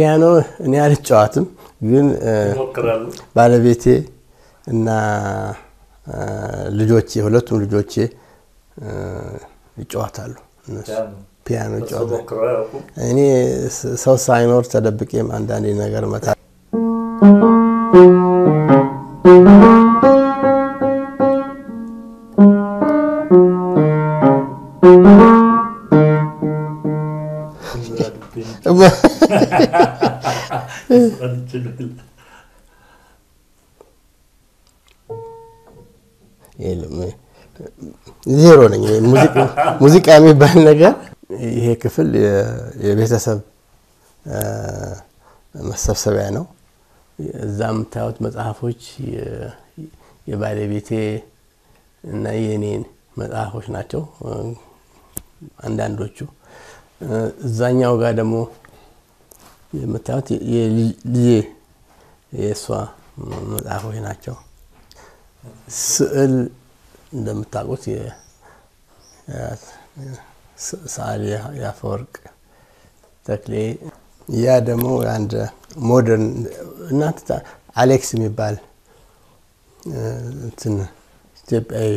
ፒያኖ እኔ አልጫዋትም፣ ግን እ፣ ይሞክራሉ። ባለቤቴ እና እ፣ ልጆቼ ሁለቱም ልጆቼ እ፣ ይጫዋታሉ። እነሱ ፒያኖ ፒያኖ እሱ ይጫዋታሉ። ሞክረው አያውቁም? እኔ ስ- ሰው ሳይኖር ተደብቄም አንዳንዴ ነገር መታ አልችልም። የለም ዜሮ ነኝ። ሙዚቃ- ሙዚቃ የሚባል ነገር ይሄ ክፍል የ- የቤተሰብ እ፣ መሰብሰቢያ ነው። እዛ የምታዩት መጽሐፎች የ- የባለቤቴ እና የኔን መጽሐፎች ናቸው እ፣ አንዳንዶቹ። እ፣ እዛኛው ጋር ደግሞ የምታዩት የልጄ የእሷ መጽሐፎች ናቸው። ስዕል እንደምታውቁት የ- የ- ስ- ሰዓሊ የአፈወርቅ ተክሌ ያ ደግሞ አንድ ሞደርን እናንተ ታ- አሌክስ የሚባል እ፣ እንትን ኢትዮጵያዊ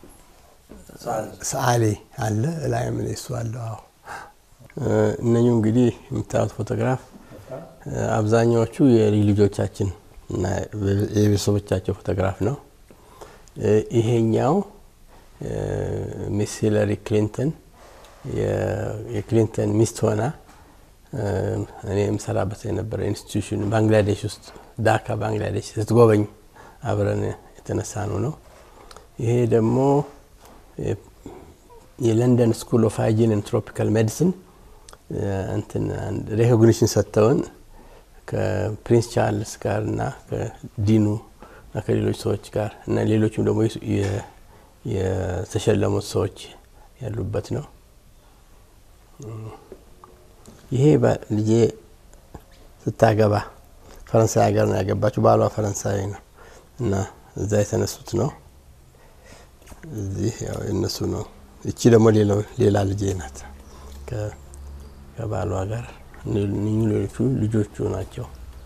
ሰዓሊ አለ። ላይ ምን እሱ አለው። አዎ እ፣ እነኚሁ እንግዲህ የምታዩት ፎቶግራፍ እ፣ አብዛኛዎቹ የልጅ ልጆቻችን እና የቤተሰቦቻቸው ፎቶግራፍ ነው። እ፣ ይሄኛው እ፣ ሚስ ሂለሪ ክሊንተን የ- የክሊንተን ሚስት ሆና እ፣ እኔ የምሰራበት የነበረ ኢንስቲትዩሽን ባንግላዴሽ ውስጥ ዳካ ባንግላዴሽ ስትጎበኝ አብረን የተነሳ ነው ነው። ይሄ ደግሞ የ- የለንደን ስኩል ኦፍ ሃይጂን ኤንድ ትሮፒካል ሜዲሲን እንትን ሬኮግኒሽን ሰጥተውን ከፕሪንስ ቻርልስ ጋር እና ከዲኑ እና ከሌሎች ሰዎች ጋር እና ሌሎችም ደግሞ የ- የተሸለሙት ሰዎች ያሉበት ነው። ይሄ ባ- ልጄ ስታገባ ፈረንሳይ ሀገር ነው ያገባችው። ባሏ ፈረንሳዊ ነው እና እዛ የተነሱት ነው። እዚህ ያው የነሱ ነው። እቺ ደግሞ ሌላው ሌላ ልጄ ናት ከ- ከባሏ ጋር እኚህ ሌሎቹ ልጆቹ ናቸው።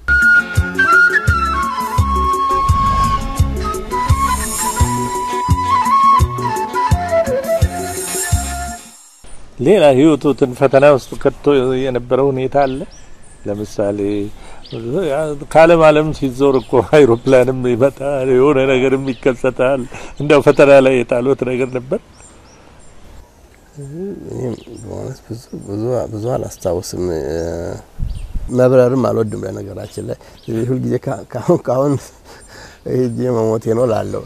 ሌላ ህይወቱትን ፈተና ውስጥ ከቶ የነበረ ሁኔታ አለ። ለምሳሌ ከአለም አለም ሲዞር እኮ አይሮፕላንም ይመጣል፣ የሆነ ነገርም ይከሰታል። እንደው ፈተና ላይ የጣሉት ነገር ነበር። እኔም በእውነት ብዙ ብዙ ብዙ አላስታውስም። እ፣ መብረርም አልወድም። በነገራችን ላይ ሁልጊዜ ካ- ካሁን ካሁን ሄጄ መሞቴ ነው ላለው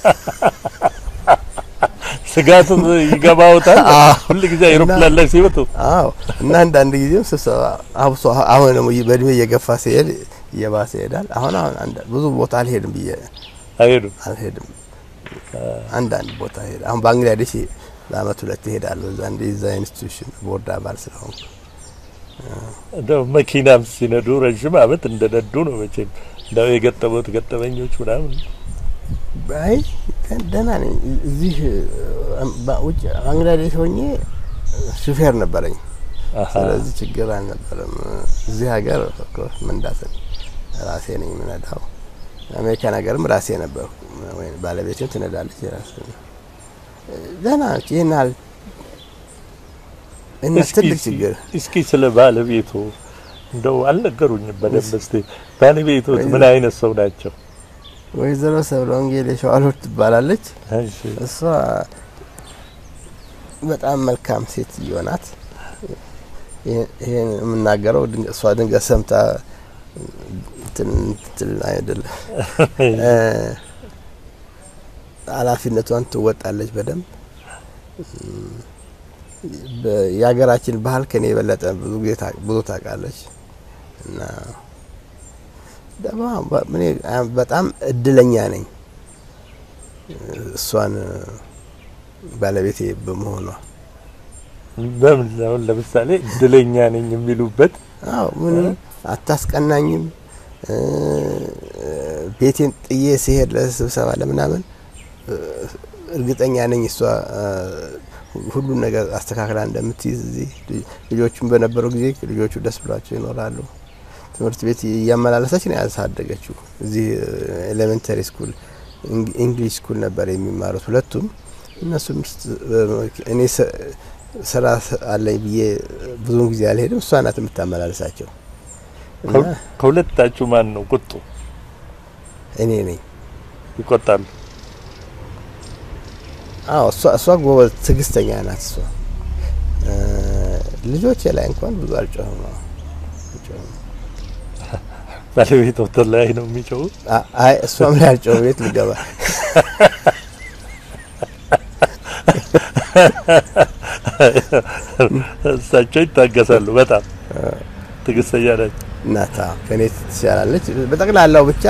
ስጋት ይገባውታል። አዎ። ሁል ጊዜ አይሮፕላን ላይ ሲወጡ አዎ እና አንዳንድ ጊዜም ስብሰባ አብሶ አሁን ደግሞ በእድሜ እየገፋ ሲሄድ እየባሰ ይሄዳል። አሁን አሁን አንዳ- ብዙ ቦታ አልሄድም ብዬ አይሄዱም። አልሄድም። አንዳንድ ቦታ ሄድ አሁን ባንግላዴሽ በአመት ሁለት እሄዳለሁ። እዛ እንደ እዛ ኢንስቲትዩሽን ቦርድ አባል ስለሆንኩ እንደው መኪናም ሲነዱ ረዥም አመት እንደነዱ ነው መቼም። እንደው የገጠሙት ገጠመኞች ምናምን አይ ደህና ነኝ። እዚህ ባ- ውጭ ባንግላዴሽ ሆኜ ሹፌር ነበረኝ። አሀ። ስለዚህ ችግር አልነበረም። እዚህ ሀገር ኦፍኮርስ መንዳትን ራሴ ነኝ የምነዳው። አሜሪካን ሀገርም ራሴ ነበርኩ። ወይም ባለቤቴም ትነዳለች የራስ ደህና ነች። ይህን ያህል እና እስኪ ትልቅ እስኪ- ችግር እስኪ ስለ ባለቤቱ እንደው አልነገሩኝም በደንብ። እስቲ ባለቤቶት ምን አይነት ሰው ናቸው? ወይዘሮ ሰብለ ወንጌል የሸዋሎት ትባላለች። እሺ እሷ በጣም መልካም ሴትዮ ናት። ይሄ- ይሄን የምናገረው ድንገ- እሷ ድንገት ሰምታ እንትን እንትን አይደለም እ፣ ኃላፊነቷን ትወጣለች በደንብ እም፣ በ- የሀገራችን ባህል ከኔ የበለጠ ብዙ ጊዜ ታ- ብዙ ታውቃለች እና ደግሞ በ- እኔ በጣም እድለኛ ነኝ እሷን ባለቤቴ በመሆኗ። በምን አሁን ለምሳሌ እድለኛ ነኝ የሚሉበት አዎ ምንም አታስቀናኝም። እ፣ ቤቴን ጥዬ ሲሄድ ለስብሰባ ለምናምን እ፣ እርግጠኛ ነኝ እሷ እ፣ ሁሉን ነገር አስተካክላ እንደምትይዝ እዚህ ልጆቹም በነበረው ጊዜ ልጆቹ ደስ ብሏቸው ይኖራሉ። ትምህርት ቤት እያመላለሰች ነው ያሳደገችው። እዚህ ኤሌመንተሪ ስኩል እንግሊሽ ስኩል ነበር የሚማሩት ሁለቱም። እነሱም እኔ ስራ አለኝ ብዬ ብዙውን ጊዜ አልሄድም፣ እሷ ናት የምታመላልሳቸው። ከሁለታችሁ ማን ነው ቁጡ? እኔ ነኝ። ይቆጣሉ? አዎ እሷ እሷ ጎበዝ ትዕግስተኛ ናት። እሷ ልጆቼ ላይ እንኳን ብዙ አልጮህም ነው ባለቤት ወተት ላይ ነው የሚጮሁ? አይ እሷም ላይ አልጮህም። ቤት ልገባ እሳቸው ይታገሳሉ። በጣም ትዕግስተኛ ናቸው። እናታ ከኔ ትሻላለች። በጠቅላላው ብቻ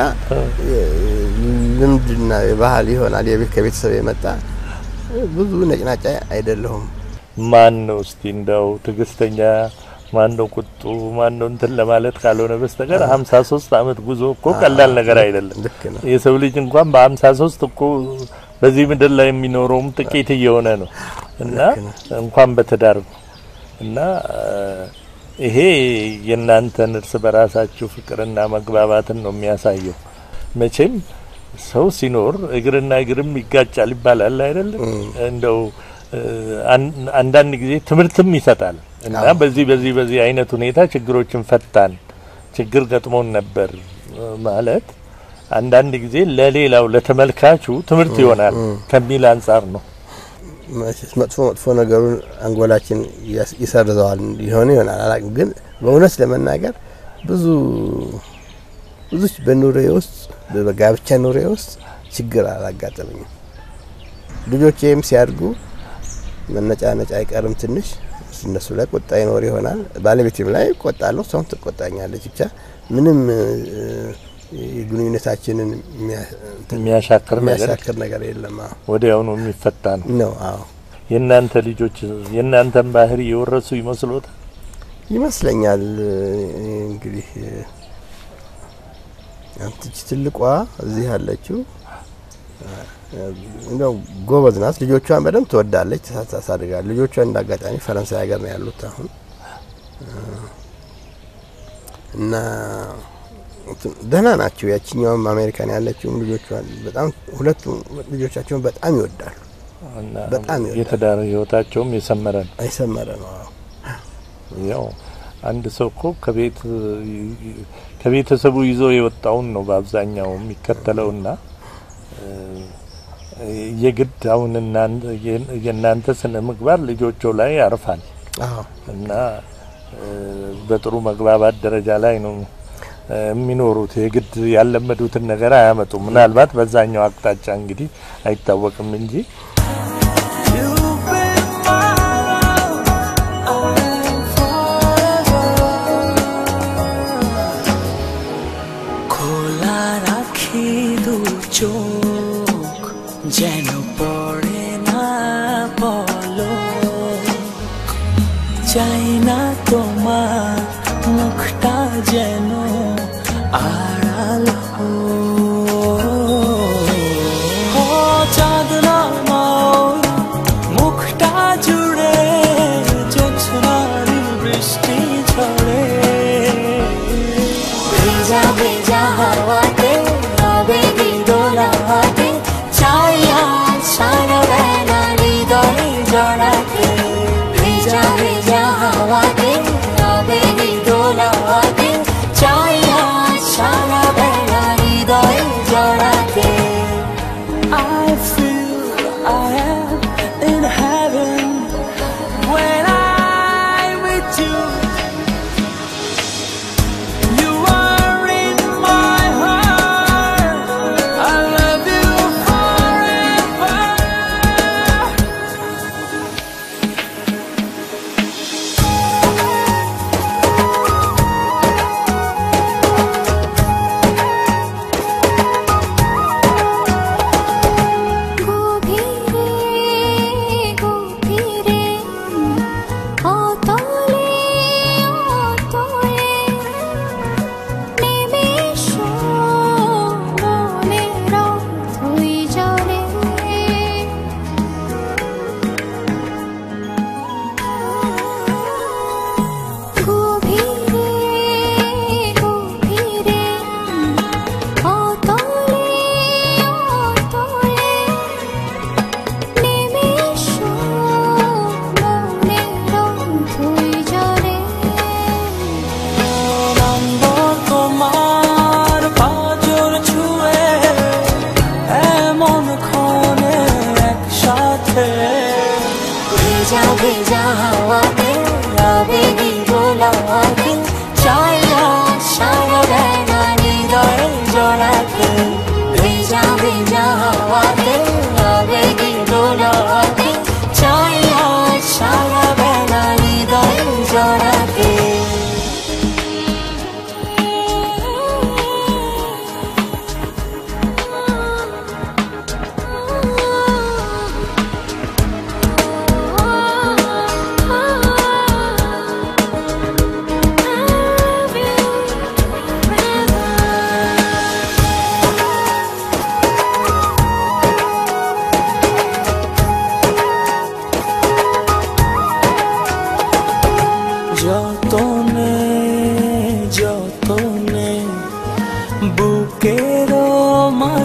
ልምድና ባህል ይሆናል የቤት ከቤተሰብ የመጣ ብዙ ነጭናጫ አይደለሁም። ማን ነው እስቲ እንደው ትዕግስተኛ ማን ነው ቁጡ ማን ነው እንትን ለማለት ካልሆነ በስተቀር ሀምሳ ሶስት አመት ጉዞ እኮ ቀላል ነገር አይደለም። ልክ ነው። የሰው ልጅ እንኳን በሀምሳ ሶስት እኮ በዚህ ምድር ላይ የሚኖረውም ጥቂት እየሆነ ነው እና እንኳን በትዳር እና ይሄ የእናንተን እርስ በራሳችሁ ፍቅርና መግባባትን ነው የሚያሳየው። መቼም ሰው ሲኖር እግርና እግርም ይጋጫል ይባላል አይደለም? እንደው አንዳንድ ጊዜ ትምህርትም ይሰጣል እና በዚህ በዚህ በዚህ አይነት ሁኔታ ችግሮችን ፈታን፣ ችግር ገጥሞን ነበር ማለት አንዳንድ ጊዜ ለሌላው ለተመልካቹ ትምህርት ይሆናል ከሚል አንጻር ነው። መጥፎ መጥፎ ነገሩን አንጎላችን ይሰርዘዋል ይሆን ይሆናል አላውቅም። ግን በእውነት ለመናገር ብዙ ብዙ በኑሬ ውስጥ በጋብቻ ኑሬ ውስጥ ችግር አላጋጠመኝም። ልጆቼም ሲያድጉ መነጫነጫ አይቀርም። ትንሽ እነሱ ላይ ቁጣ ይኖር ይሆናል። ባለቤቴም ላይ ቆጣለሁ፣ እሷም ትቆጣኛለች። ብቻ ምንም የግንኙነታችንን የሚያሻክር ነገር የሚያሻክር ነገር የለም። ወዲያውኑ የሚፈታ ነው ነው። አዎ የእናንተ ልጆች የእናንተን ባህሪ የወረሱ ይመስሎታል? ይመስለኛል። እንግዲህ አንትች ትልቋ እዚህ ያለችው እንደው ጎበዝ ናት። ልጆቿን በደንብ ትወዳለች፣ ታሳድጋለች። ልጆቿን እንዳጋጣሚ ፈረንሳይ ሀገር ነው ያሉት አሁን እና ደህና ናቸው። ያችኛውም አሜሪካን ያለችውም ልጆቿን በጣም ሁለቱም ልጆቻቸውን በጣም ይወዳሉ። በጣም ይወዳሉ። የትዳር ህይወታቸውም የሰመረ ነው። አይሰመረ ነው። አዎ ያው አንድ ሰው እኮ ከቤት ከቤተሰቡ ይዞ የወጣውን ነው በአብዛኛው የሚከተለውና የግድ አሁን የእናንተ ስነ ምግባር ልጆቹ ላይ ያርፋል አዎ እና በጥሩ መግባባት ደረጃ ላይ ነው የሚኖሩት። የግድ ያለመዱትን ነገር አያመጡም። ምናልባት በዛኛው አቅጣጫ እንግዲህ አይታወቅም እንጂ খোলা রাখি দু চোখ যেন পড়ে না বলো চাই না তোমার মুখটা যেন আড়াল হো ও চাঁদ নামার মুখটা জুড়ে জোছনার বৃষ্টি ঝরে ভেজা ভেজা হাওয়াতে আবেগে দোলাতে ছায়া সারা বেলা হৃদয়ে জড়াতে ভেজা ভেজা হাওয়াতে আবেগে দোলাতে ছায়া সারা বেলা হৃদয়ে জড়াতে I feel I am in heaven when I'm with you. You are in my heart.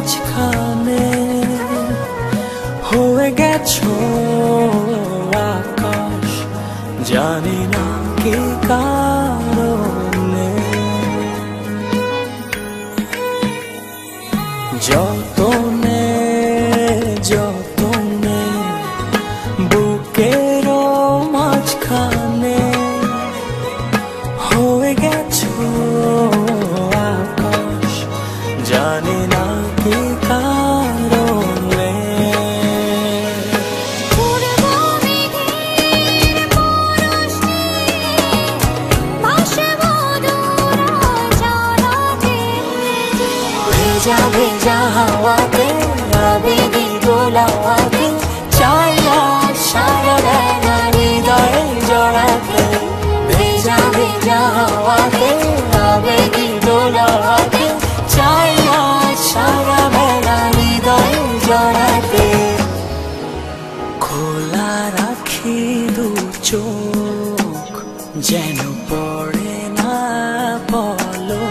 মাঝখানে হয়ে গেছো আকাশ জানি না কি কারণে যতনে যতনে বুকের মাঝখানে হয়ে গেছো আকাশ জানি না কি কারণে भेजा भेजा हवाते आवेगी দোলাতে চাইয়া সারা বেলা হৃদয়ে জড়াতে ভেজা ভেজা হাওয়াতে আবেগি দোলাতে চাইয়া সারা বেলা হৃদয়ে জড়াতে খোলা রাখি দু চোখ যেন পড়ে না বলো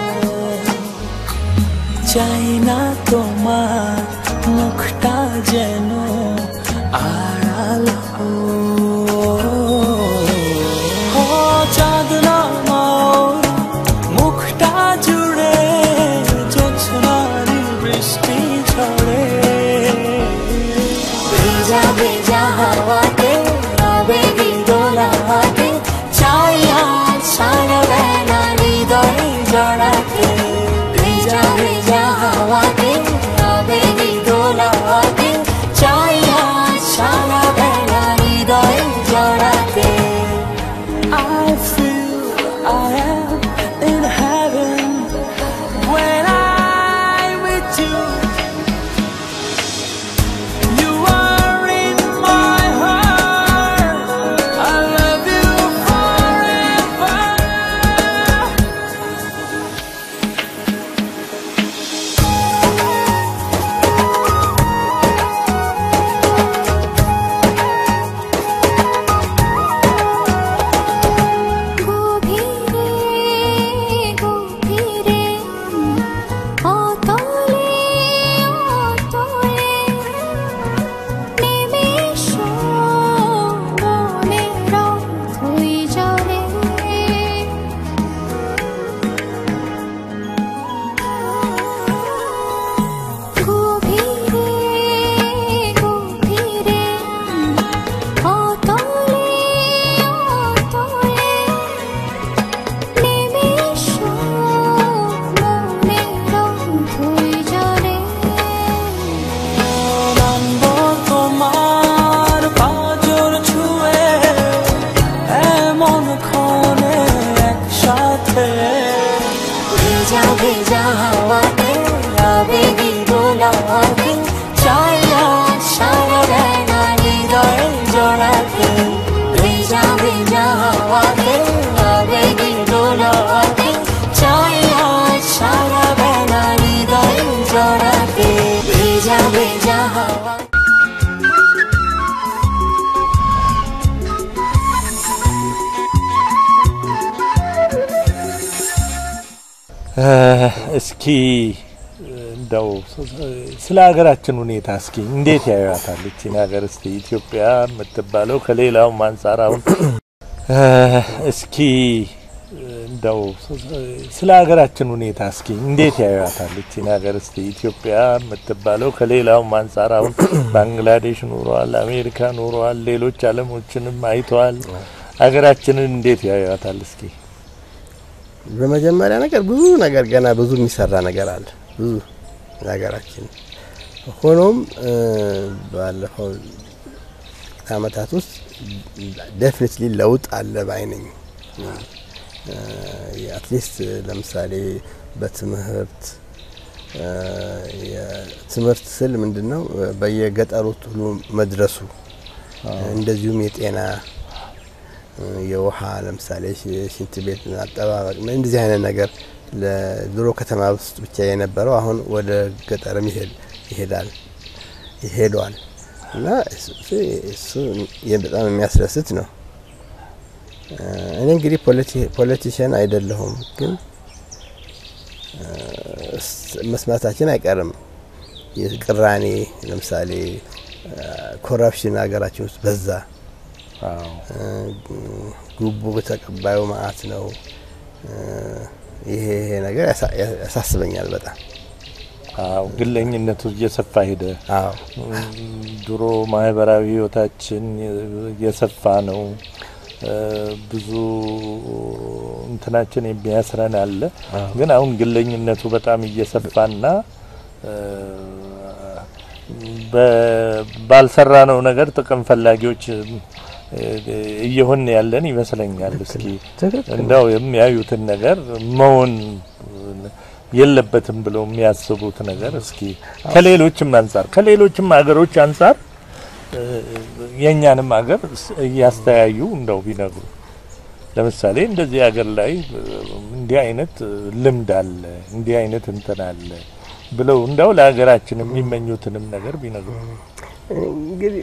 চাই না তোমার মুখটা যেন আড়াল হো ও চাঁদ নামাও মুখটা জুড়ে জোছনার বৃষ্টি ঝরে ভেজা ভেজা হাওয়াতে আবেগি দোলাতে চাইয়া সারা বেলা হৃদয়ে জড়াতে ভেজা ভেজা হাওয়াতে আবেগি দোলাতে চাইয়া সারা বেলা হৃদয়ে জড়াতে I feel I am in heaven when I'm with you. You are in my heart. I love you forever. গভীরে গভীরে অতলে অতলে নিমেষ মনের ধুই জলে গভীরে গভীরে অতলে অতলে নিমেষ মনের ধুই জলে নামব তোমার পাঁজর ছুঁয়ে এমন ক্ষণে একসাথে ভেজা ভেজা হাওয়াতে আবেগি দোলাতে চাইয়া সারা বেলা হৃদয়ে জড়াতে ভেজা ভেজা হাওয়াতে আবেগি দোলাতে চাইয়া সারা বেলা হৃদয়ে জড়াতে ভেজা ভেজা হাওয়া እስኪ እንደው ስለ ሀገራችን ሁኔታ እስኪ እንዴት ያዩታል ይቺን ሀገር? እስቲ ኢትዮጵያ የምትባለው ከሌላውም አንጻር አሁን እስኪ እንደው ስለ ሀገራችን ሁኔታ እስኪ እንዴት ያዩታል ይቺን ሀገር? እስቲ ኢትዮጵያ የምትባለው ከሌላውም አንጻር አሁን ባንግላዴሽ ኑሯል፣ አሜሪካ ኑሯል፣ ሌሎች ዓለሞችንም አይተዋል። ሀገራችንን እንዴት ያዩታል? እስኪ በመጀመሪያ ነገር ብዙ ነገር ገና ብዙ የሚሰራ ነገር አለ ብዙ ሀገራችን። ሆኖም እ ባለፈው አመታት ውስጥ ዴፊኒትሊ ለውጥ አለ ባይ ነኝ። አትሊስት ለምሳሌ በትምህርት እ የትምህርት ስል ምንድን ነው በየገጠሩ ሁሉ መድረሱ እንደዚሁም የጤና የውሃ ለምሳሌ ሽንት ቤት አጠባበቅ እንደዚህ አይነት ነገር ለድሮ ከተማ ውስጥ ብቻ የነበረው አሁን ወደ ገጠርም ይሄዳል ይሄዷል እና እሱ በጣም የሚያስደስት ነው። እኔ እንግዲህ ፖለቲሽያን አይደለሁም፣ ግን መስማታችን አይቀርም። የቅራኔ ለምሳሌ ኮረፕሽን ሀገራችን ውስጥ በዛ። አዎ እ፣ ጉቦ ተቀባዩ ማአት ነው። እ፣ ይሄ ይሄ ነገር ያሳ- ያሳስበኛል በጣም አዎ ግለኝነቱ እየሰፋ ሄደ። አዎ ድሮ ማህበራዊ ህይወታችን እየሰፋ ነው። እ፣ ብዙ እንትናችን የሚያስረን አለ። ግን አሁን ግለኝነቱ በጣም እየሰፋና እ፣ በ- ባልሰራነው ነገር ጥቅም ፈላጊዎች እ፣ እየሆን ያለን ይመስለኛል። እስኪ ትክክል እንደው የሚያዩትን ነገር መሆን የለበትም ብለው የሚያስቡት ነገር እስኪ ከሌሎችም አንጻር ከሌሎችም ሀገሮች አንጻር እ፣ የእኛንም ሀገር ስ- እያስተያዩ እንደው ቢነግሩ ለምሳሌ እንደዚህ ሀገር ላይ እ፣ እንዲህ አይነት እ፣ ልምድ አለ እንዲህ አይነት እንትን አለ ብለው እንደው ለሀገራችን የሚመኙትንም ነገር ቢነግሩ እንግዲህ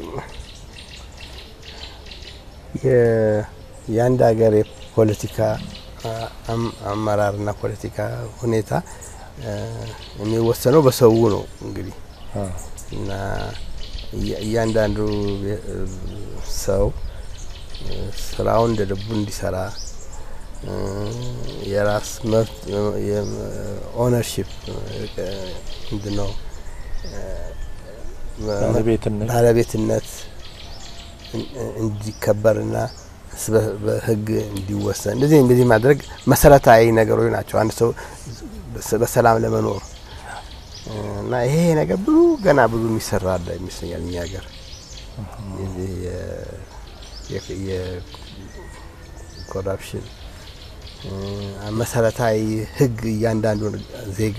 የ- የአንድ ሀገር የፖለቲካ አ- አም- አመራርና ፖለቲካ ሁኔታ እ፣ የሚወሰነው በሰው ነው እንግዲህ አ፣ እና እያ- እያንዳንዱ የ- ሰው እ፣ ስራውን እንደ ልቡ እንዲሰራ እ፣ የራስ መብት ኦነርሽፕ ምንድን ነው ባለቤትነት ባለቤትነት እን- እንዲከበርና በ- በሕግ እንዲወሰን እንደዚህ እንደዚህ ማድረግ መሰረታዊ ነገሮች ናቸው። አንድ ሰው በስ- በሰላም ለመኖር እና ይሄ ነገር ብዙ ገና ብዙ የሚሰራ አለ ይመስለኛል እኛ ሀገር የዚህ የ- የ- የኮራፕሽን እ፣ መሰረታዊ ሕግ እያንዳንዱን ዜጋ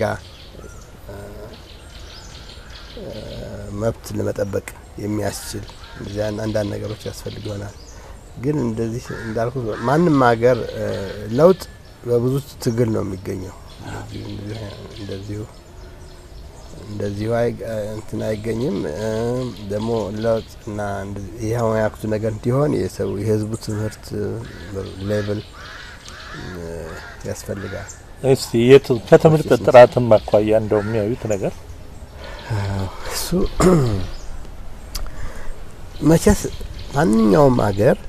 መብት ለመጠበቅ የሚያስችል እንደዚህ አይነት አንዳንድ ነገሮች ያስፈልግ ይሆናል። ግን እንደዚህ እንዳልኩት ማንም ሀገር እ፣ ለውጥ በብዙ ትግል ነው የሚገኘው። እንደዚሁ እንደዚሁ እንደዚሁ አይ- እንትን አይገኝም። እ፣ ደግሞ ለውጥ እና እንደዚህ ይህ አሁን ያልኩት ነገር እንዲሆን የሰው የህዝቡ ትምህርት ሌቭል ያስፈልጋል። እስቲ የት ከትምህርት ጥራትም አኳያ እንደው የሚያዩት ነገር እሱ መቼስ ማንኛውም ሀገር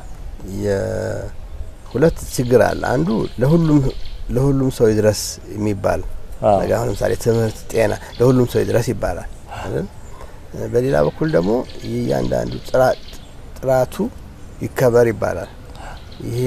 የሁለት ችግር አለ። አንዱ ለሁሉም ለሁሉም ሰው ይድረስ የሚባል አዎ። ነገር አሁን ለምሳሌ ትምህርት፣ ጤና ለሁሉም ሰው ይድረስ ይባላል አይደል? በሌላ በኩል ደግሞ የእያንዳንዱ ጥራ- ጥራቱ ይከበር ይባላል። ይሄ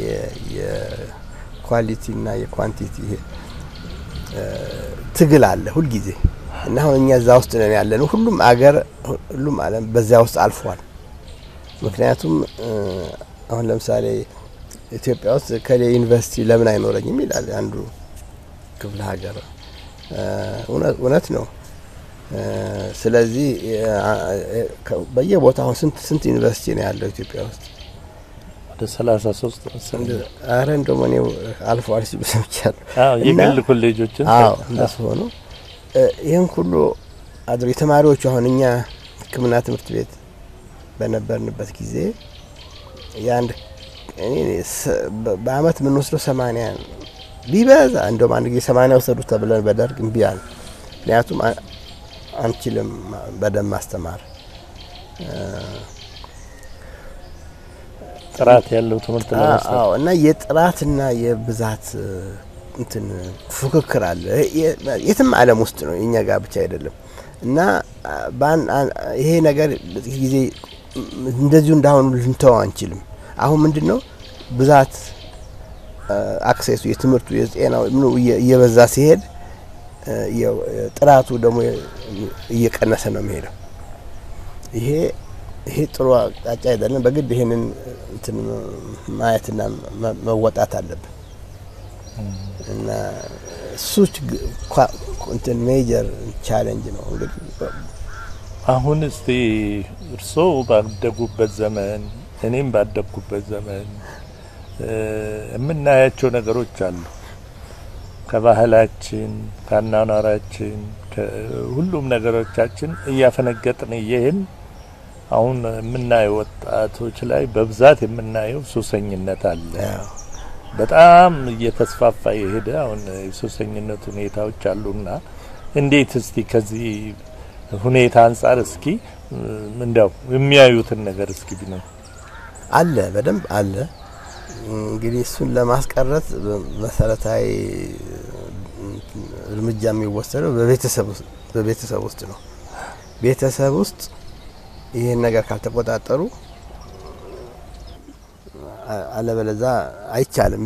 የኳሊቲና የኳንቲቲ ይሄ እ፣ ትግል አለ ሁልጊዜ እና አሁን እኛ እዛ ውስጥ ነን ያለ ነው። ሁሉም አገር ሁሉም ዓለም በዚያ ውስጥ አልፏል። ምክንያቱም እ፣ አሁን ለምሳሌ ኢትዮጵያ ውስጥ ከሌ ዩኒቨርሲቲ ለምን አይኖረኝም ይላል አንዱ ክፍለ ሀገር እ፣ እውነት- እውነት ነው። እ፣ ስለዚህ እ፣ እ፣ ከ- በየቦታው አሁን ስንት ስንት ዩኒቨርሲቲ ነው ያለው ኢትዮጵያ ውስጥ? ወደ ሰላሳ ሶስት መሰለኝ። አረ እንደውም እኔ አልፎ አልፎ ሲሉ ሰምቻለሁ። አዎ እና- የግል ኮሌጆችን አዎ ሰ- እንደሱ ሆኖ እ፣ ይህን ሁሉ አድሮ የተማሪዎቹ አሁን እኛ ሕክምና ትምህርት ቤት በነበርንበት ጊዜ የአንድ እኔ ስ- በ- በአመት የምንወስደው ሰማኒያ ቢበዛ እንደውም አንድ ጊዜ ሰማኒያ ወሰዱ ተብለን በደርግ እምቢ አለ። ምክንያቱም አ- አንችልም ማ- በደንብ ማስተማር ጥራት ያለው ትምህርት ለመስጠት አዎ እና የጥራትና የብዛት እ፣ እንትን ፉክክር አለ። የ- የትም ዓለም ውስጥ ነው የኛ ጋር ብቻ አይደለም። እና አ፣ ባን- አ- ይሄ ነገር በጥቂት ጊዜ ም- እንደዚሁ እንዳሁኑ ልንተው አንችልም። አሁን ምንድን ነው ብዛት አ፣ አክሴሱ የትምህርቱ የጤናው ምኑ እየ- እየበዛ ሲሄድ እ፣ የ- ጥራቱ ደግሞ እየቀነሰ ነው የሚሄደው። ይሄ ይሄ ጥሩ አቅጣጫ አይደለም። በግድ ይሄንን እንትን ማየትና መ- መወጣት አለብን እና እሱ ችግ- ኳ- እንትን ሜጀር ቻሌንጅ ነው እንግዲህ አሁን እስቲ እርስዎ ባደጉበት ዘመን እኔም ባደግኩበት ዘመን እ፣ የምናያቸው ነገሮች አሉ። ከባህላችን፣ ከአኗኗራችን፣ ከሁሉም ነገሮቻችን እያፈነገጥን እየሄን አሁን የምናየው ወጣቶች ላይ በብዛት የምናየው ሱሰኝነት አለ። ያው በጣም እየተስፋፋ የሄደ አሁን የሱሰኝነት ሁኔታዎች አሉና እንዴት እስቲ ከዚህ ሁኔታ አንጻር እስኪ እንዲያው የሚያዩትን ነገር እስኪ ቢነው አለ በደንብ አለ። እንግዲህ እሱን ለማስቀረት መሰረታዊ እርምጃ የሚወሰደው በቤተሰብ ውስጥ በቤተሰብ ውስጥ ነው። ቤተሰብ ውስጥ ይህን ነገር ካልተቆጣጠሩ አለበለዛ አይቻልም።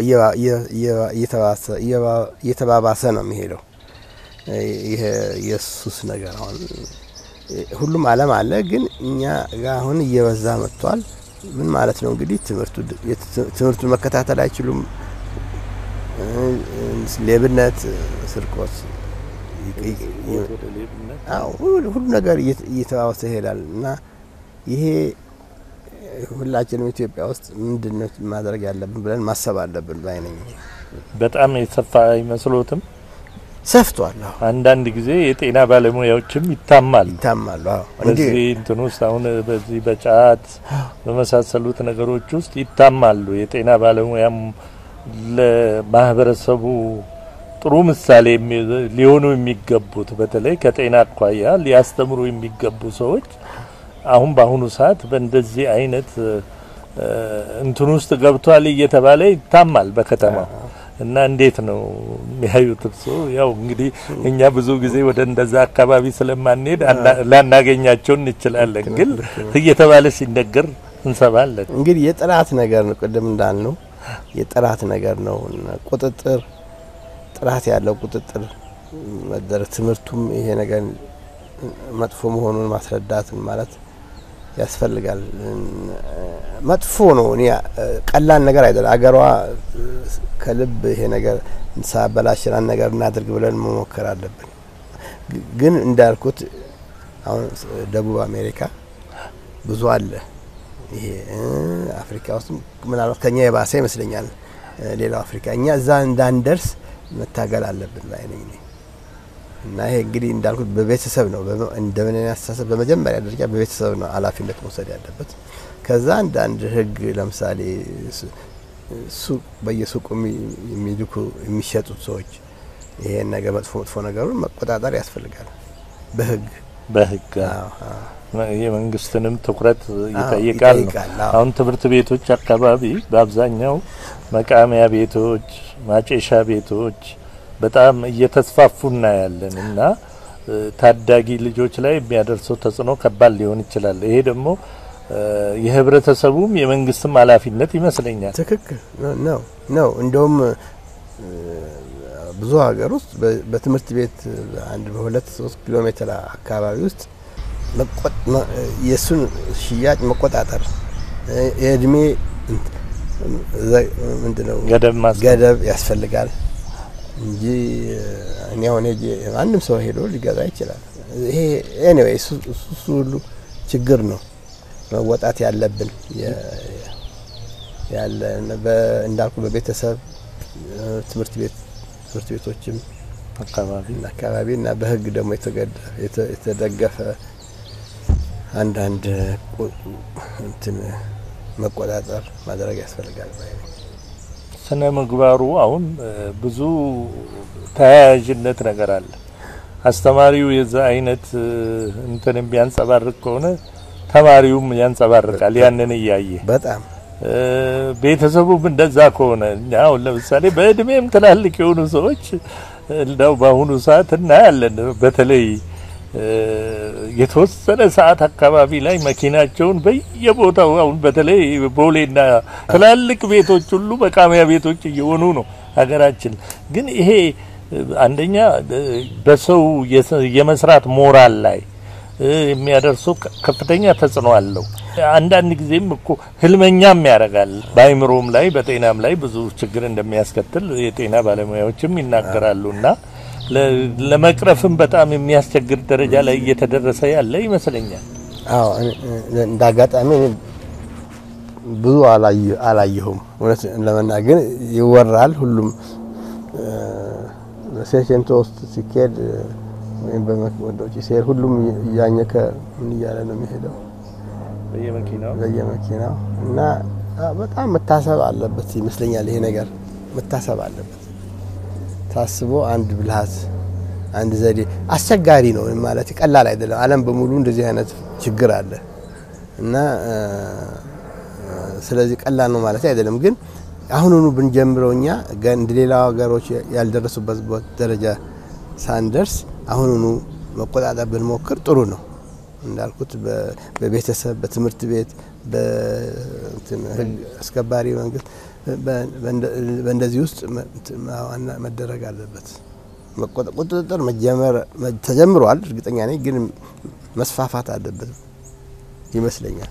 እየተባባሰ ነው የሚሄደው። ይሄ የሱስ ነገር አሁን ሁሉም ዓለም አለ፣ ግን እኛ ጋር አሁን እየበዛ መጥቷል። ምን ማለት ነው እንግዲህ ትምህርቱን መከታተል አይችሉም። ሌብነት፣ ስርቆት፣ ሁሉ ነገር እየተባባሰ ይሄዳል እና ይሄ ሁላችንም ኢትዮጵያ ውስጥ ምንድን ነው ማድረግ ያለብን ብለን ማሰብ አለብን ባይነኝ። በጣም የሰፋ አይመስሎትም? ሰፍቷል። አዎ አንዳንድ ጊዜ የጤና ባለሙያዎችም ይታማሉ ይታማሉ። አዎ በዚህ እንትን ውስጥ አሁን በዚህ በጫት በመሳሰሉት ነገሮች ውስጥ ይታማሉ። የጤና ባለሙያም ለማህበረሰቡ ጥሩ ምሳሌ ሊሆኑ የሚገቡት በተለይ ከጤና አኳያ ሊያስተምሩ የሚገቡ ሰዎች አሁን በአሁኑ ሰዓት በእንደዚህ አይነት እንትን ውስጥ ገብቷል እየተባለ ይታማል በከተማው እና እንዴት ነው የሚያዩት እርስዎ? ያው እንግዲህ እኛ ብዙ ጊዜ ወደ እንደዛ አካባቢ ስለማንሄድ ላናገኛቸው እንችላለን፣ ግን እየተባለ ሲነገር እንሰማለን። እንግዲህ የጥራት ነገር ነው። ቅድም እንዳልነው የጥራት ነገር ነው። ቁጥጥር፣ ጥራት ያለው ቁጥጥር መደረግ ትምህርቱም ይሄ ነገር መጥፎ መሆኑን ማስረዳት ማለት ያስፈልጋል። መጥፎ ነው። እኔ ቀላል ነገር አይደለም። አገሯ ከልብ ይሄ ነገር ሳበላሽናን ነገር እናድርግ ብለን መሞከር አለብን። ግን እንዳልኩት አሁን ደቡብ አሜሪካ ብዙ አለ። ይሄ አፍሪካ ውስጥ ምናልባት ከኛ የባሰ ይመስለኛል። ሌላው አፍሪካ እኛ እዛ እንዳንደርስ መታገል አለብን ባይነኝ እኔ እና ይሄ እንግዲህ እንዳልኩት በቤተሰብ ነው እንደምን አስተሳሰብ በመጀመሪያ ደረጃ በቤተሰብ ነው ኃላፊነት መውሰድ ያለበት። ከዛ አንዳንድ ህግ ለምሳሌ ሱቅ በየሱቁ የሚልኩ የሚሸጡት ሰዎች ይሄን ነገር መጥፎ መጥፎ ነገሩን መቆጣጠር ያስፈልጋል በህግ በህግ የመንግስትንም ትኩረት ይጠይቃል ነው። አሁን ትምህርት ቤቶች አካባቢ በአብዛኛው መቃሚያ ቤቶች፣ ማጨሻ ቤቶች በጣም እየተስፋፉ እናያለን እና ታዳጊ ልጆች ላይ የሚያደርሰው ተጽዕኖ ከባድ ሊሆን ይችላል። ይሄ ደግሞ የህብረተሰቡም የመንግስትም ኃላፊነት ይመስለኛል። ትክክል ነው ነው እንደውም ብዙ ሀገር ውስጥ በትምህርት ቤት አንድ በሁለት ሶስት ኪሎ ሜትር አካባቢ ውስጥ የእሱን ሽያጭ መቆጣጠር የእድሜ ምንድነው ገደብ ያስፈልጋል እንጂ እኔ አሁን ሄጄ ማንም ሰው ሄዶ ሊገዛ ይችላል። ይሄ ኤኒዌይ እሱ ሁሉ ችግር ነው መወጣት ያለብን ያለ እንዳልኩ በቤተሰብ ትምህርት ቤት ትምህርት ቤቶችም አካባቢ አካባቢ እና በህግ ደግሞ የተደገፈ አንዳንድ እንትን መቆጣጠር ማድረግ ያስፈልጋል። ስነ ምግባሩ አሁን ብዙ ተያያዥነት ነገር አለ። አስተማሪው የዛ አይነት እንትን የሚያንጸባርቅ ከሆነ ተማሪውም ያንጸባርቃል ያንን እያየ በጣም ቤተሰቡም እንደዛ ከሆነ እኛ አሁን ለምሳሌ በእድሜም ትላልቅ የሆኑ ሰዎች እንደው በአሁኑ ሰዓት እናያለን። በተለይ የተወሰነ ሰዓት አካባቢ ላይ መኪናቸውን በየቦታው አሁን በተለይ ቦሌና ትላልቅ ቤቶች ሁሉ መቃሚያ ቤቶች እየሆኑ ነው ሀገራችን። ግን ይሄ አንደኛ በሰው የመስራት ሞራል ላይ የሚያደርሰው ከፍተኛ ተጽዕኖ አለው። አንዳንድ ጊዜም እኮ ህልመኛም ያደርጋል። በአይምሮም ላይ በጤናም ላይ ብዙ ችግር እንደሚያስከትል የጤና ባለሙያዎችም ይናገራሉ እና ለመቅረፍም በጣም የሚያስቸግር ደረጃ ላይ እየተደረሰ ያለ ይመስለኛል። አዎ እንደ አጋጣሚ ብዙ አላየሁም። እውነት ለመናገር ይወራል። ሁሉም ሴሽንቶ ውስጥ ሲካሄድ ወይም ወደ ውጭ ሲሄድ ሁሉም እያኘከ ምን እያለ ነው የሚሄደው በየመኪናው በየመኪናው እና በጣም መታሰብ አለበት ይመስለኛል። ይሄ ነገር መታሰብ አለበት። ታስቦ አንድ ብልሃት አንድ ዘዴ አስቸጋሪ ነው ማለት ቀላል አይደለም። ዓለም በሙሉ እንደዚህ አይነት ችግር አለ እና እ፣ ስለዚህ ቀላል ነው ማለት አይደለም። ግን አሁኑኑ ብንጀምረው እኛ ገ- እንደ ሌላው ሀገሮች ያልደረሱበት ቦ- ደረጃ ሳንደርስ አሁኑኑ መቆጣጠር ብንሞክር ጥሩ ነው። እንዳልኩት በ- በቤተሰብ፣ በትምህርት ቤት፣ በእንትን ህግ አስከባሪ መንግስት በ- በእንደ- በእንደዚህ ውስጥ መ- እንትን ዋና- መደረግ አለበት። መቆጣ- ቁጥጥር መጀመር መ- ተጀምሯል፣ እርግጠኛ ነኝ። ግን መስፋፋት አለበት ይመስለኛል።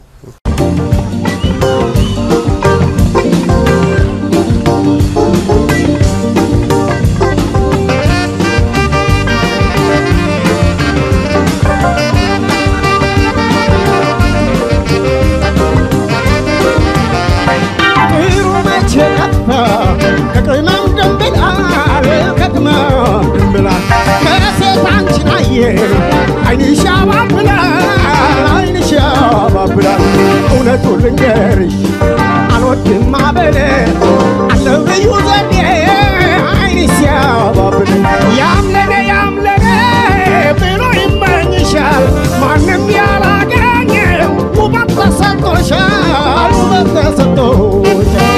ጥሩ መቼ ጠፋ ከቅመም ድንብላል ከቅመም ድንብላል ከሴት አንቺን አየ አይንሽ ያባብላል አይንሽ ያባብላል እውነቱን ልንገርሽ አልወድም ማበለ አለው ልዩ ዘዴ አይንሽ ያባብል ያምለነ ያምለነ ብሎ ይመኝሻል ማንም ያላገኘ ውበት ተሰጥቶሻል ውበት ተሰጥቶሻል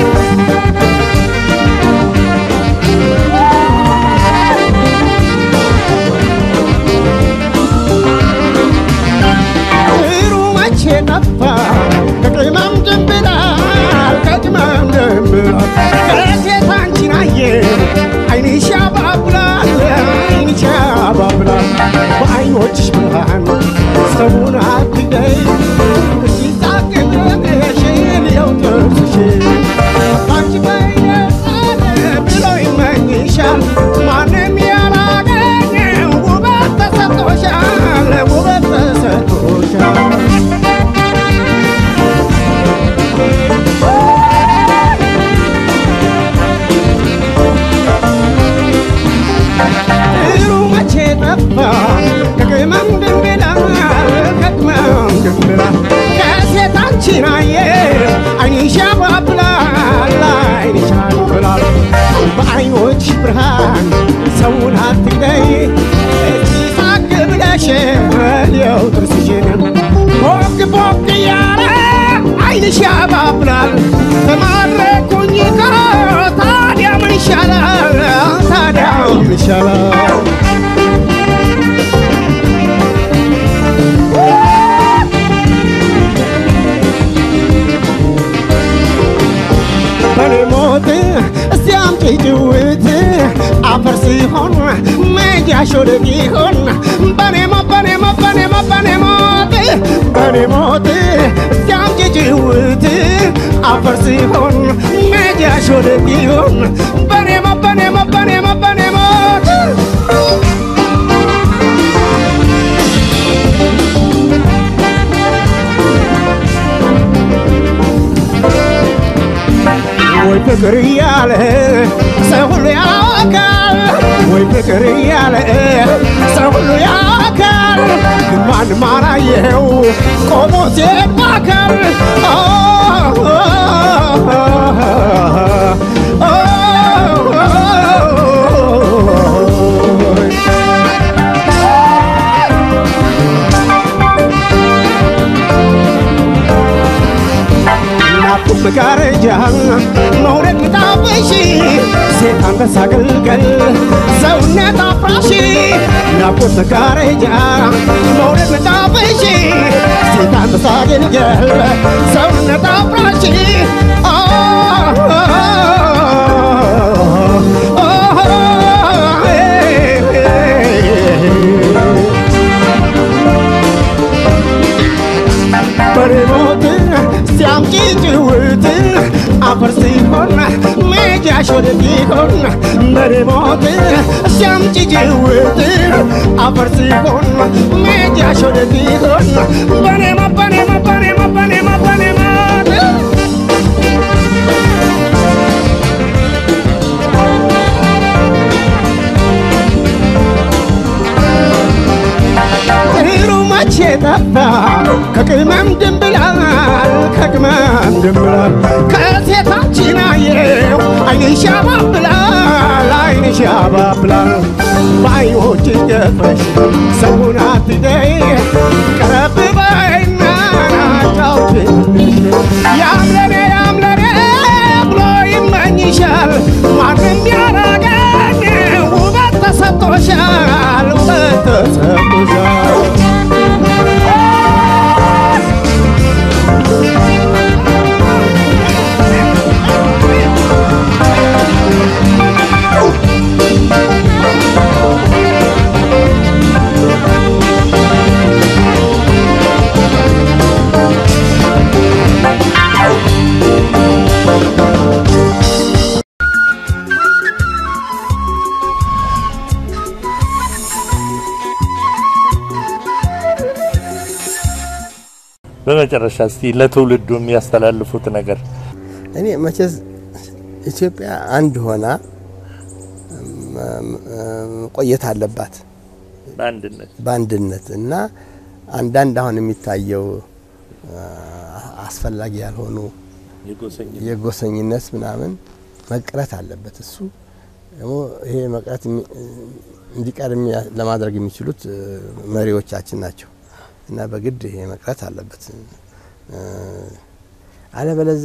ጥሩ መቼ ጠፋ ከቅመም ድንብላል ከቅመም ድንብላል ከሴት አንቺን አየ አይንሽ ያባብላል አይንሽ ያባብላል በአይኖችሽ ብርሃን ሰውን አትገይ ሲሳቅብሽን የው ጥርስሽን ባንቺ በይነ ብሎ ይመኝሻል ማንም ያላገኘ ውበት ተሰጥቶሻል ውበት ተሰጥቶሻል ጥሩ መቼ ጠፋ ከቅመም ድንብላል ከቅመም ድንብላል ከሴት አንቺን አየ አይንሽ ያባብላል አይንሽ ያባብላል በአይኖች ብርሃን ሰውን አትግደይ እስቲ ሳቅ ብለሽ መልየው ጥርስሽን ቦግ ቦግ እያለ አይንሽ ያባብላል ተማረኩኝ እኮ ታዲያ ምን ይሻላል ታዲያ ምን ይሻላል በኔ ሞት እስቲ አምጪ ጭውት አፈር ሲሆን መጃሽ ወዴት ይሆን በኔ ሞት በኔ ሞት በኔ ሞት በኔ ሞት በኔ ሞት እስቲ አምጪ ጭውት አፈር ሲሆን መጃሽ ወዴት ይሆን በኔ ሞት በኔ ሞት በኔ ሞት በኔ ሞት ወይ ፍቅር እያለ ሰው ሁሉ ያውቃል ወይ ፍቅር እያለ ሰው ሁሉ ያውቃል ግን ማንም አላየው ቆሞ ሲባከል ናቁም መጋረጃ መውደድ ምጣፍሽ ሴት አንበሳ ግልገል ሰውነት አፍራሽ ናቁም መጋረጃ መውደድ ምጣፍሽ ሴት አንበሳ ግልገል ሰውነት አፍራሽ አ- በሬሞት ሲያምጪ ጭውት አፈር ሲሆን ሜጃሽ ወዴት ይሆን በሬሞት ሲያምጪ ጭውት አፈር ሲሆን ሜጃሽ ወዴት ይሆን በኔማ በኔማ በኔማ በኔማ በኔማ ጥሩ መቼ ጠፋ ከቅመም ድንብላል ከቅመም ድንብላል ከሴታችን አየው አይንሽ ያባብላል አይንሽ ያባብላል ባይኖች ገፈሽ ሰውን አትደይ ቀረብ በይና ናጫውትልሽ ያምለኔ ያምለኔ ብሎ ይመኝሻል ማንም ያረገኝ ውበት ተሰጥቶሻል ውበት ተሰጥቶሻል በመጨረሻ እስቲ ለትውልዱ የሚያስተላልፉት ነገር እኔ መቼስ ኢትዮጵያ አንድ ሆና መቆየት አለባት በአንድነት በአንድነት እና አንዳንድ አሁን የሚታየው አስፈላጊ ያልሆኑ የጎሰኝ የጎሰኝነት ምናምን መቅረት አለበት። እሱ ደግሞ ይሄ መቅረት የሚ- እንዲቀር የሚያ- ለማድረግ የሚችሉት እ፣ መሪዎቻችን ናቸው እና በግድ ይሄ መቅረት አለበት። እ፣ አለበለዛ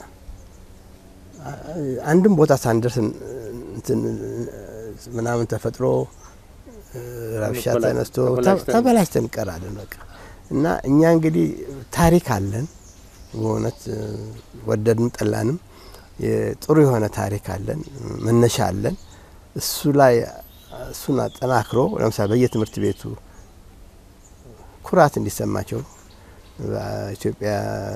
አ- አንድም ቦታ ሳንደርስ እ፣ እንትን እ፣ ምናምን ተፈጥሮ እ፣ ረብሻ ተበላ- ተነስቶ ተበላሽተን- ተበላሽተን እንቀራለን በቃ እና እኛ እንግዲህ ታሪክ አለን በእውነት እ፣ ወደድንም ጠላንም ጥሩ የሆነ ታሪክ አለን፣ መነሻ አለን። እሱ ላይ እሱን አጠናክሮ ለምሳሌ በየትምህርት ቤቱ ኩራት እንዲሰማቸው ኢትዮጵያ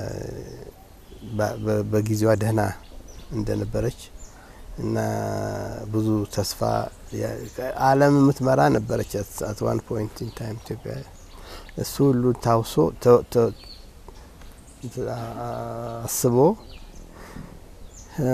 በ- በ- በጊዜዋ ደህና እንደነበረች እና ብዙ ተስፋ ያ- ዓለም የምትመራ ነበረች አት ዋን ፖይንት ኢን ታይም ኢትዮጵያ እሱ ሁሉ ታውሶ ተ- ተ- አስቦ እ፣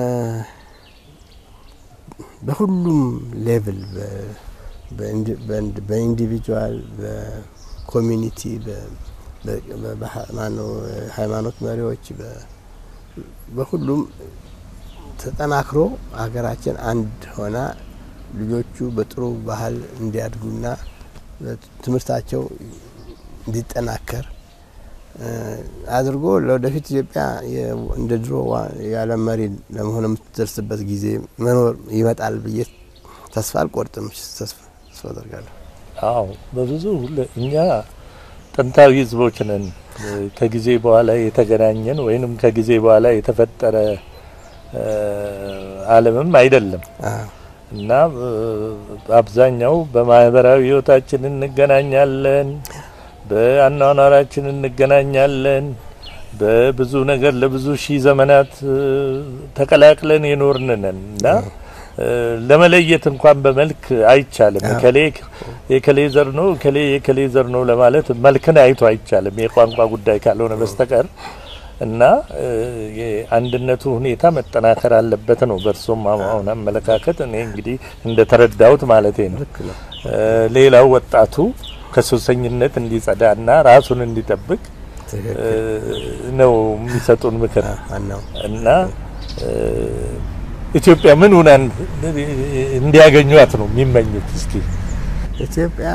በሁሉም ሌቭል በ- በኢንዲ- በኢንዲ- በኢንዲቪጁዋል በኮሚኒቲ በ- በ- በ- በሃ- ማነው ሃይማኖት መሪዎች በ- በሁሉም ተጠናክሮ ሀገራችን አንድ ሆና ልጆቹ በጥሩ ባህል እንዲያድጉና ትምህርታቸው እንዲጠናከር እ፣ አድርጎ ለወደፊት ኢትዮጵያ የ- እንደ ድሮ ዋ- የዓለም መሪ ለመሆን የምትደርስበት ጊዜ መኖር ይመጣል ብዬ ተስፋ አልቆርጥም። ተስፋ ተስፋ አደርጋለሁ። አዎ በብዙ ለ- እኛ ጥንታዊ ህዝቦች ነን። ከጊዜ በኋላ የተገናኘን ወይንም ከጊዜ በኋላ የተፈጠረ እ፣ ዓለምም አይደለም አዎ። እና እ፣ አብዛኛው በማህበራዊ ህይወታችን እንገናኛለን፣ በአኗኗራችን እንገናኛለን። በብዙ ነገር ለብዙ ሺህ ዘመናት እ፣ ተቀላቅለን የኖርን ነን እና እ፣ ለመለየት እንኳን በመልክ አይቻልም። አዎ። እከሌ የከሌ ዘር ነው እከሌ የከሌ ዘር ነው ለማለት መልክን አይቶ አይቻልም የቋንቋ ጉዳይ ካልሆነ በስተቀር እና እ፣ የአንድነቱ ሁኔታ መጠናከር አለበት ነው በእርሶም አሁን አመለካከት። እኔ እንግዲህ እንደ ተረዳሁት ማለቴ ነው። ልክ ነው። እ፣ ሌላው ወጣቱ ከሱሰኝነት እንዲጸዳና ራሱን እንዲጠብቅ እ፣ ትክክል። ነው የሚሰጡን ምክር ዋናው እና እ፣ ኢትዮጵያ ምን ሆና እንዲያገኟት ነው የሚመኙት? እስኪ ኢትዮጵያ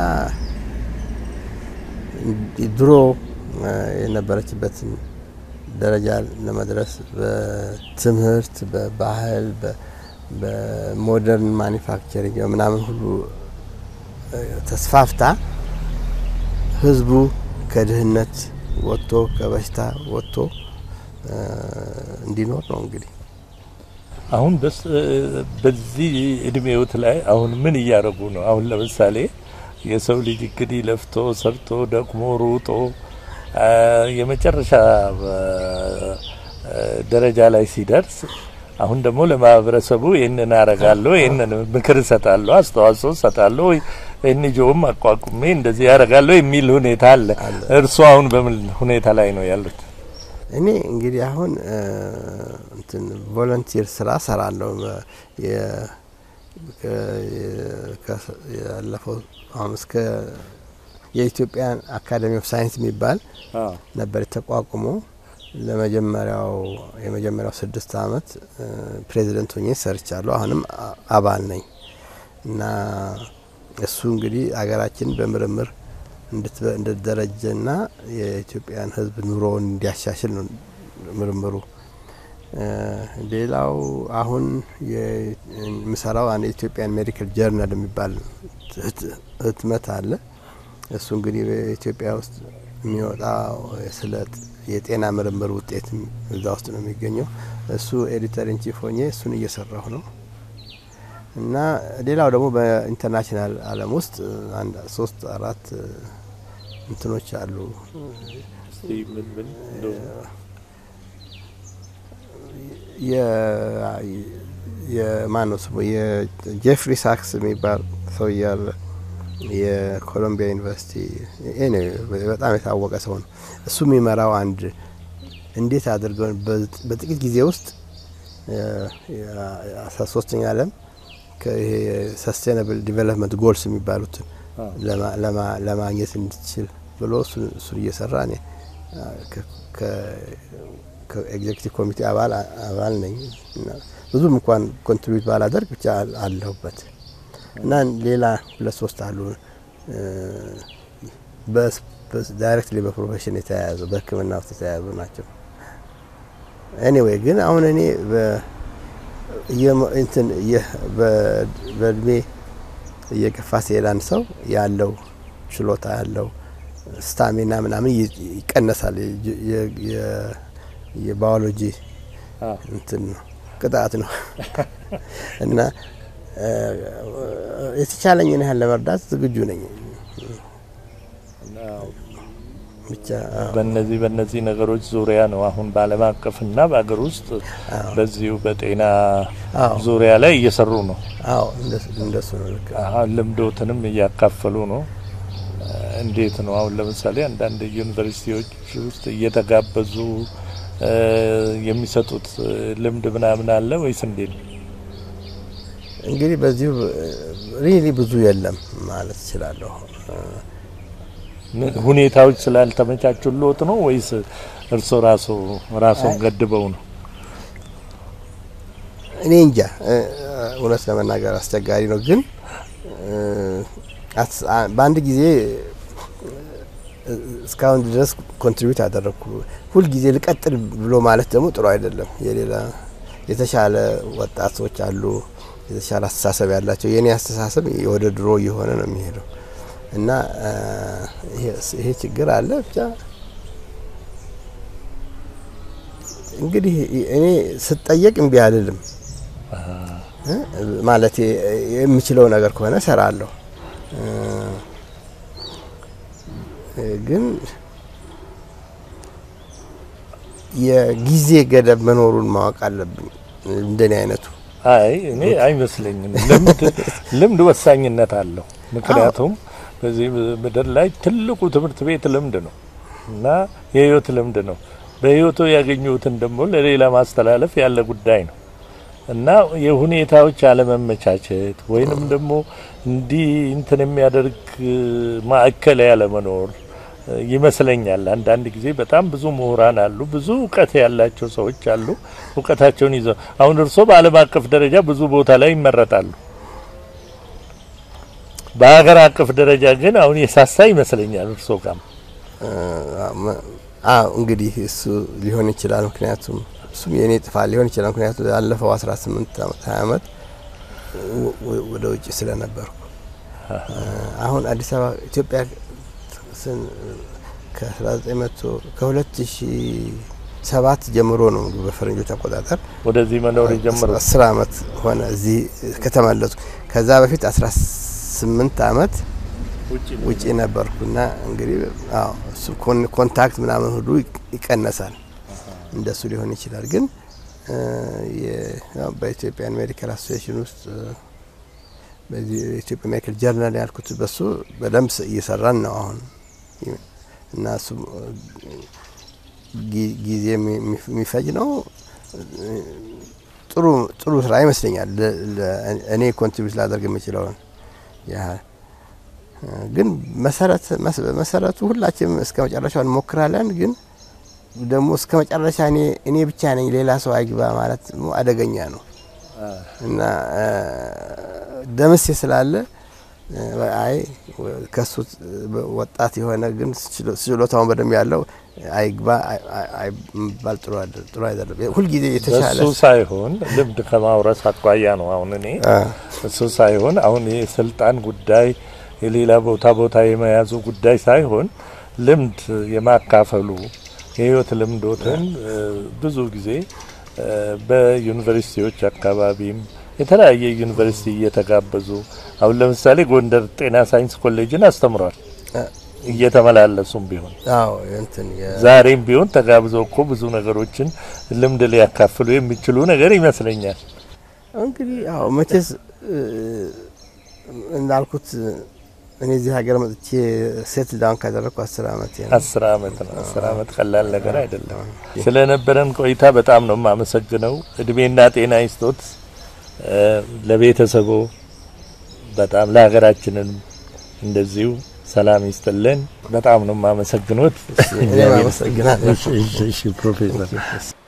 እንዲ- ድሮ እ፣ የነበረችበትን ደረጃ ለመድረስ በትምህርት፣ በባህል፣ በ- በሞደርን ማኒፋክቸሪንግ ምናምን ሁሉ እ፣ ተስፋፍታ ህዝቡ ከድህነት ወጥቶ ከበሽታ ወጥቶ እ፣ እንዲኖር ነው እንግዲህ አሁን በስ በዚህ እድሜዎት ላይ አሁን ምን እያደረጉ ነው? አሁን ለምሳሌ የሰው ልጅ እንግዲህ ለፍቶ ሰርቶ ደክሞ ሩጦ አ፣ የመጨረሻ አ፣ ደረጃ ላይ ሲደርስ አሁን ደግሞ ለማህበረሰቡ ይህንን አረጋለሁ፣ ይህንን ምክር እሰጣለሁ፣ አስተዋጽኦ እሰጣለሁ፣ ኤንጂኦም አቋቁሜ እንደዚህ ያደርጋለሁ የሚል ሁኔታ አለ። እርሱ አሁን በምን ሁኔታ ላይ ነው ያሉት? እኔ እንግዲህ አሁን እ፣ እንትን ቮለንቲር ስራ ሰራለሁ። በ- የ- ከ- የ- ከ- ያለፈው አሁን እስከ የኢትዮጵያን አካዴሚ ኦፍ ሳይንስ የሚባል ነበር ተቋቁሞ ለመጀመሪያው የመጀመሪያው ስድስት አመት እ፣ ፕሬዚደንት ሆኜ ሰርቻለሁ። አሁንም አ- አባል ነኝ እና እሱ እንግዲህ አገራችን በምርምር እንድትበ- እንድትደረጀና የኢትዮጵያን ሕዝብ ኑሮውን እንዲያሻሽል ነው ምርምሩ። እ፣ ሌላው አሁን የምሰራው አንድ የኢትዮጵያን ሜዲካል ጀርናል የሚባል ህት- ህትመት አለ። እሱ እንግዲህ በኢትዮጵያ ውስጥ የሚወጣው ስለ የጤና ምርምር ውጤት እዛ ውስጥ ነው የሚገኘው። እሱ ኤዲተር ኢንቺፍ ሆኜ እሱን እየሰራሁ ነው እና ሌላው ደግሞ በኢንተርናሽናል ዓለም ውስጥ አንድ ሶስት አራት እንትኖች አሉ እስቲ ምን ምን እንደው የማን ነው ስሙ የጄፍሪ ሳክስ የሚባል ሰው እያለ የኮሎምቢያ ዩኒቨርሲቲ ኤኒዌይ በጣም የታወቀ ሰው ነው። እሱ የሚመራው አንድ እንዴት አድርገው በጥቂት ጊዜ ውስጥ አስራ ሶስተኛ ዓለም ይሄ ሰስቴናብል ዲቨሎፕመንት ጎልስ የሚባሉትን አዎ። ለማ- ለማ- ለማግኘት እንድትችል ብሎ እሱን እሱን እየሰራ እኔ ከ- ከ- ከኤግዜክቲቭ ኮሚቴ አባል አባል ነኝ እና ብዙም እንኳን ኮንትሪቢዩት ባላደርግ ብቻ አል- አለሁበት እና ሌላ ሁለት ሶስት አሉ ዳይሬክትሊ በፕሮፌሽን የተያያዙ በሕክምና ውስጥ የተያያዙ ናቸው። ኤኒዌይ ግን አሁን እኔ በ- እየመ- እንትን እየ- በ- በእድሜ እየገፋ ሲሄድ አንድ ሰው ያለው ችሎታ ያለው ስታሚና ምናምን ይ- ይቀነሳል። የ- የ- የ- የባዮሎጂ አዎ። እንትን ነው ቅጣት ነው እና እ፣ የተቻለኝን ያህል ለመርዳት ዝግጁ ነኝ። አዎ። ብቻ አዎ። በእነዚህ በእነዚህ ነገሮች ዙሪያ ነው አሁን በዓለም አቀፍና በሀገር ውስጥ በዚሁ በጤና አዎ። ዙሪያ ላይ እየሰሩ ነው። አዎ እንደሱ እንደሱ ነው ልክ አሁን ልምዶትንም እያካፈሉ ነው። እ፣ እንዴት ነው አሁን ለምሳሌ አንዳንድ ዩኒቨርሲቲዎች ውስጥ እየተጋበዙ እ፣ የሚሰጡት እ፣ ልምድ ምናምን አለ ወይስ እንዴት ነው? እንግዲህ በዚሁ ሪሊ ብዙ የለም ማለት እችላለሁ። ምን- ሁኔታዎች ስላልተመቻቹልዎት ነው ወይስ እርስዎ ራሱ ራስዎን ገድበው ነው? እኔ እንጃ እ፣ እውነት ለመናገር አስቸጋሪ ነው። ግን እ፣ አስ- አ- በአንድ ጊዜ እ፣ እስካሁን ድረስ ኮንትሪቢዩት አደረግኩ። ሁልጊዜ ልቀጥል ብሎ ማለት ደግሞ ጥሩ አይደለም። የሌላ የተሻለ ወጣቶች አሉ፣ የተሻለ አስተሳሰብ ያላቸው። የእኔ አስተሳሰብ ወደ ድሮ እየሆነ ነው የሚሄደው እና እ፣ ይሄ- ይሄ ችግር አለ ብቻ እንግዲህ እኔ ስጠየቅ እምቢ አልልም እ? ማለት የምችለው ነገር ከሆነ እሰራለሁ እ፣ ግን የጊዜ ገደብ መኖሩን ማወቅ አለብኝ። እንደኔ አይነቱ አይ እኔ አይመስለኝም። ልምድ ልምድ ወሳኝነት አለው። ምክንያቱም በዚህ ምድር ላይ ትልቁ ትምህርት ቤት ልምድ ነው እና የህይወት ልምድ ነው። በህይወቱ ያገኙትን ደግሞ ለሌላ ማስተላለፍ ያለ ጉዳይ ነው እና የሁኔታዎች አለመመቻቸት ወይንም ደግሞ እንዲህ እንትን የሚያደርግ ማዕከል ያለመኖር እ፣ ይመስለኛል። አንዳንድ ጊዜ በጣም ብዙ ምሁራን አሉ፣ ብዙ እውቀት ያላቸው ሰዎች አሉ። እውቀታቸውን ይዘው አሁን እርስዎ በዓለም አቀፍ ደረጃ ብዙ ቦታ ላይ ይመረጣሉ። በሀገር አቀፍ ደረጃ ግን አሁን የሳሳ ይመስለኛል እርስዎ ጋር አዎ እንግዲህ እሱ ሊሆን ይችላል። ምክንያቱም እሱም የእኔ ጥፋት ሊሆን ይችላል። ምክንያቱም ያለፈው 18 ዓመት 20 ዓመት ወ- ወ- ወደ ውጭ ስለነበርኩ አሁን አዲስ አበባ ኢትዮጵያ ስን- ከ1900 ከ2007 ጀምሮ ነው እንግዲህ በፈረንጆች አቆጣጠር ወደዚህ መኖር የጀመሩት አስር አመት ሆነ እዚህ ከተመለስኩ። ከዛ በፊት 18 አመት ውጪ ነበርኩና እንግዲህ አዎ እሱ ኮን- ኮንታክት ምናምን ሁሉ ይቅ- ይቀነሳል። እንደሱ ሊሆን ይችላል። ግን እ፣ የ- ያው በኢትዮጵያን ሜዲካል አሶሲዬሽን ውስጥ እ፣ በዚህ የኢትዮጵያ ሜዲካል ጀርናል ያልኩት በሱ በደንብ ስ- እየሰራን ነው አሁን እና እሱ ጊ- ጊዜ የሚ- የሚ- የሚፈጅ ነው። ጥሩ ጥሩ ስራ ይመስለኛል። ለ- ለ- እኔ ኮንትሪቢዩት ላደርግ የምችለውን ያህል ግን መሰረት መስ- መሰረቱ ሁላችንም እስከ መጨረሻው እንሞክራለን። ግን ደግሞ እስከ መጨረሻ እኔ እኔ ብቻ ነኝ ሌላ ሰው አይግባ ማለት ደግሞ አደገኛ ነው እና እ፣ ደምሴ ስላለ አይ ከሱ ወጣት የሆነ ግን ችሎታውን በደንብ ያለው አይግባ አይባል ጥሩ አይደለም። ጥሩ አይደለም። ሁልጊዜ የተሻለ እሱ ሳይሆን ልምድ ከማውረስ አኳያ ነው። አሁን እኔ እሱ ሳይሆን አሁን የስልጣን ጉዳይ የሌላ ቦታ ቦታ የመያዙ ጉዳይ ሳይሆን ልምድ የማካፈሉ የህይወት ልምዶትን ብዙ ብዙ ጊዜ በዩኒቨርሲቲዎች አካባቢም የተለያየ ዩኒቨርሲቲ እየተጋበዙ አሁን ለምሳሌ ጎንደር ጤና ሳይንስ ኮሌጅን አስተምሯል እየተመላለሱም ቢሆን አዎ እንትን የ- ዛሬም ቢሆን ተጋብዘው እኮ ብዙ ነገሮችን ልምድ ሊያካፍሉ የሚችሉ ነገር ይመስለኛል። እንግዲህ አዎ መቼስ እ፣ እንዳልኩት እኔ እዚህ ሀገር መጥቼ ሴትል ዳውን ካደረግኩ አስር አመት ነው። አስር አመት ነው። አስር አመት ቀላል ነገር አይደለም። ስለነበረን ቆይታ በጣም ነው የማመሰግነው። እድሜና ጤና ይስጦት እ፣ ለቤተሰቦ በጣም ለሀገራችንን እንደዚሁ ሰላም ይስጥልን። በጣም ነው የማመሰግኖት። እኔም አመሰግናለሁ። እሺ፣ እሺ፣ እሺ ፕሮፌሰር